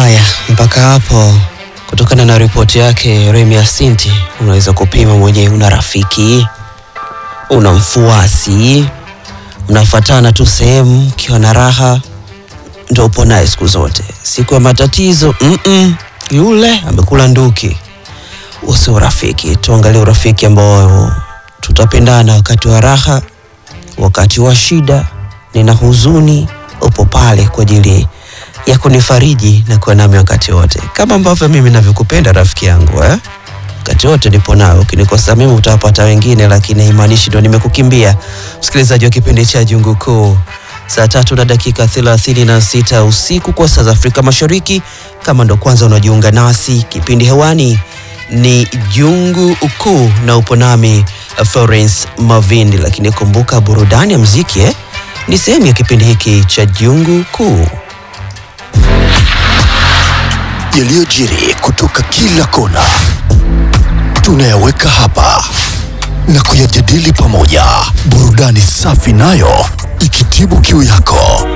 Haya, mpaka hapo, kutokana na ripoti yake Remi Asinti, unaweza kupima mwenyewe. Una rafiki, una mfuasi, mnafuatana tu sehemu, mkiwa na raha ndo upo naye siku zote. Siku ya matatizo mm -mm, yule amekula nduki. Usi urafiki, tuangalie urafiki ambao tutapendana wakati wa raha, wakati wa shida, nina huzuni, upo pale kwa ajili ya kunifariji na kuwa nami wakati wote, kama ambavyo mimi navyokupenda rafiki yangu eh? Wakati wote nipo nao. Ukinikosa mimi utawapata wengine, lakini haimaanishi ndo nimekukimbia. Msikilizaji wa kipindi cha Jungu Kuu, saa tatu na dakika thelathini na sita usiku kwa saa za Afrika Mashariki. Kama ndo kwanza unajiunga nasi, kipindi hewani ni Jungu Kuu na upo nami Florence Mavindi, lakini kumbuka burudani ya mziki eh, ni sehemu ya kipindi hiki cha Jungu Kuu. Yaliyojiri kutoka kila kona tunayaweka hapa na kuyajadili pamoja, burudani safi nayo ikitibu kiu yako.